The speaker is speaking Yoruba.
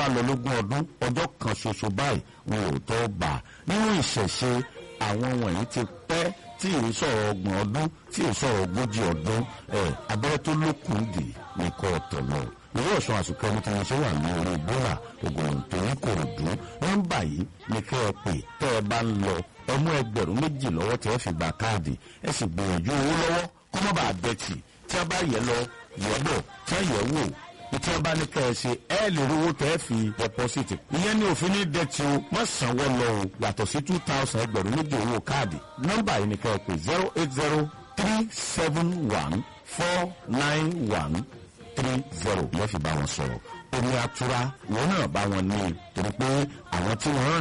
bá lọ lógún ọdún ọjọ́ kan ṣoṣo báyìí wọn ò tó bà á nínú ìṣẹ̀ṣe àwọn wọ̀nyí ti pẹ́ tí ì sọ̀rọ̀ ọgbọ̀n ọdún tí ì sọ̀rọ̀ ogójì ọdún ẹ̀ abẹ́rẹ́ tó lókun dì nìkan ọ̀tọ̀ lọ ìwé ọ̀sán àsùnkẹ́ ní tí wọ́n ṣe wà ní orí bọ́là ògùn tó ń kòròdú nọ́mbà yìí ni kẹ́ ẹ pè tẹ́ ẹ bá ń lọ ẹ mú ẹgbẹ̀rún méjì lọ́wọ́ tẹ́ ẹ fi gba káàdì ẹ sì gbìyànjú owó lọ́wọ́ kọ́ mọ́ bàa bẹ́tì tí a bá yẹ lọ yẹ bọ̀ tí a yẹ wò tí a bá ní kẹ́ ẹ ṣe ẹ lè rówó tẹ́ ẹ fi dẹ́pọ́sìtì. ìyẹn ní òfin ní dẹ́tì o má sanwó lọ o yàtọ̀ sí two thousand ẹgbẹ̀rún méjì owó káàdì nọ́mbà yìí ni kẹ́ ẹ pè zero eight zero three seven one four nine one three zero yóò fi bá wọn sọ̀rọ̀ omi atura wọn náà bá wọn ní torí pé àwọn tí wọ́n